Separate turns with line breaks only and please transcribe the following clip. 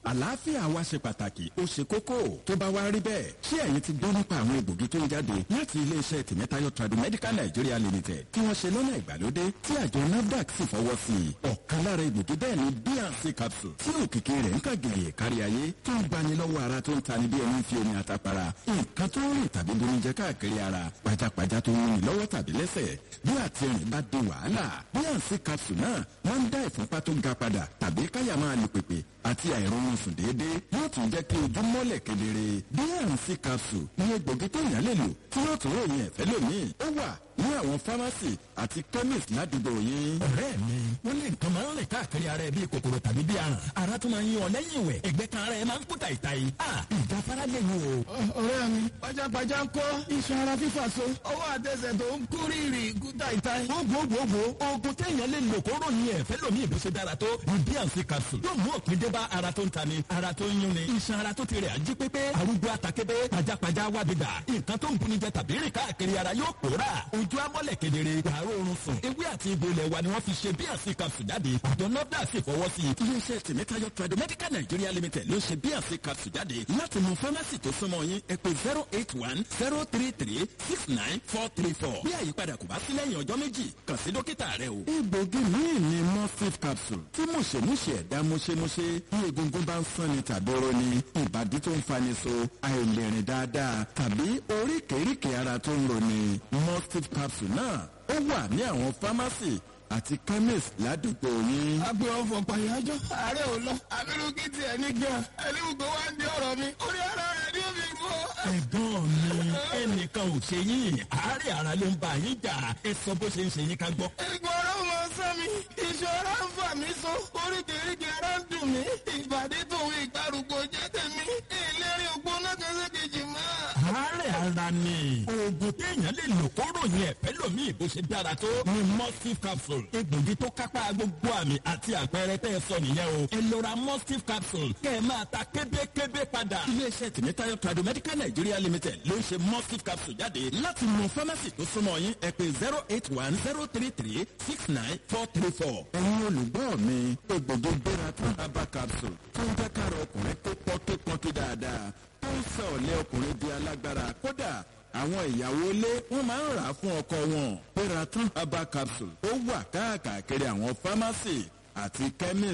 àlàáfíà wa ṣe pàtàkì ó ṣe kókó tó bá wá rí bẹ́ẹ̀ ṣé ẹ̀yin ti gbọ́ nípa àwọn egbògi tó ń jáde láti iléeṣẹ́ tìmẹ́tayọ Tradimedical Nigeria Limited tí wọ́n ṣe lọ́nà ìgbàlódé tí àjọ NAFDAC sì fọwọ́ sí i ọ̀kan lára egbògi bẹ́ẹ̀ ni bnc capsule tí òkìkí rẹ̀ ń kàgìrì kárí ayé tó ń gbani lọ́wọ́ ara tó ń tani bí ẹni fi omi àtàpàrà nǹkan tó ń rìn tàbí bonijẹ káàkiri ara pajápajá tó ń rìn lọ́wọ́ tàbí lẹ́sẹ̀ bí àtìrìn bá di wàhálà bnc capsule náà wọ́n ń dá ìfúnpá tó ga padà tàbí káyà máa lù pèpè àti àìrọ̀rùn sùn déédéé yóò tún jẹ́ kí ojú mọ́lẹ̀ kedere bnc capsule ní egbògi tó yàn lè lò tí yóò tún ròyìn ẹ̀fẹ́ lómi ó wà ní àwọn fámásì àti chemist ládùúgbò yín.
ọ̀rẹ́ mi wọ́n lé nǹkan máa ń rìn káàkiri ara ẹ bíi kòkòrò tàbí bíi aràn ara tó máa ń yí ọ lẹ́yìn ìwẹ̀ ẹ̀gbẹ́ kan ara ẹ máa ń kú tàìtàì a ìjáfara lè wò.
ọ̀rẹ́ mi pajápajá ń kọ́ iṣan ara fífà so ọwọ́ àtẹsẹ̀ tó ń kú rírì kú tàìtàì.
gbogbogbò oògùn téèyàn lè lò kó ròyìn ẹ̀fẹ́ lómi ìbò ṣe dára tó ní bnc capsule yóò mú òpin dé bá ara tó ń ta ni ara tó ń yún ni iṣan ara tó ti rẹ̀ ají pépé arúgbó àtàkébé pajápajá wá gbígbà nǹkan tó ń buni jẹ tàbí rìn káàkiri ara yóò pòórà ojú amọ́lẹ̀ kedere wàárọ̀ oorun sùn ewé àti egbò ilẹ̀ wa ni wọ́n fi ṣe bnc capsule jáde àjọ nọ́dà sì fọwọ́ sí i.
iléeṣẹ́ tìmẹ́tayọ Tradimedical Nigeria Limited ló ṣe bnc capsule jáde láti mú fámásì tó súnmọ́ yín ẹ pè zero eight one zero three three six nine four three four bí àyípadà kò bá sí lẹ́yìn ọjọ́ méjì kàn sí dókítà rẹ o. egbògi míì ni morphine capsule tí mùṣemúṣe ẹ̀dá mùṣemúṣe bí egungun bá ń sán ni tàbí oró ni ìbàdí tó ń fani so àìlèrìn dáadáa tàbí oríkèéríkèé ara tó ń roni morphine capsule náà ó wà ní àwọn fámásì àti chemist ládùúgbò yín.
agbe ọfọ pàyájọ ààrẹ ò lọ abirú kí tiẹ̀ ní gan ẹni gbogbo wa ń di ọ̀rọ̀ mi orí ara rẹ̀ ni ó fi gbọ́.
ẹ̀gbọ́n mi ẹnìkan ò ṣe yín àárẹ̀ ara ló ń bá yín jà ẹ sọ bó ṣe ń ṣe yín ká gbọ́.
Egbò ara ò máa sán mi, ìṣòro ń fà mí so, oríkèéríkèé ara ń dùn mí, ìbàdí tòun ìgbàrúgbó jẹ́ tèmi, ìlérí ògbóná kẹsẹ̀kejì máa.
àárẹ̀ ara ni oògùn téèyàn lè lò kó ròyìn ẹ̀fẹ́ lómi ìbò ṣe dára tó ni mustif capsule egbògi tó kápá gbogbo àmì àti àpẹẹrẹ tẹ́ ẹ sọ nìyẹn o ẹ lọ ra mustif capsule kẹ́ ẹ máa ta kébékébé padà.
iléeṣẹ́ tìmẹ́tayọ Tradimedical Nigeria Limited ló ń ṣe morphine capsule jáde láti mú fámásì tó súnmọ́ yín ẹ pè zero eight one zero three three six nine four three four. ẹ̀yin olùgbọ́ mi egbògi gbéra tán herbal capsule tó ń jẹ́ káàrọ̀ ọkùnrin tó pọ́ tó pọ́n tó dáadáa tó ń sọ ọ̀lẹ́ ọkùnrin di alágbára kódà àwọn ìyàwó ilé wọn máa ń rà á fún ọkọ wọn gbéra tán herbal capsule ó wà káàkiri àwọn fámásì àti chemist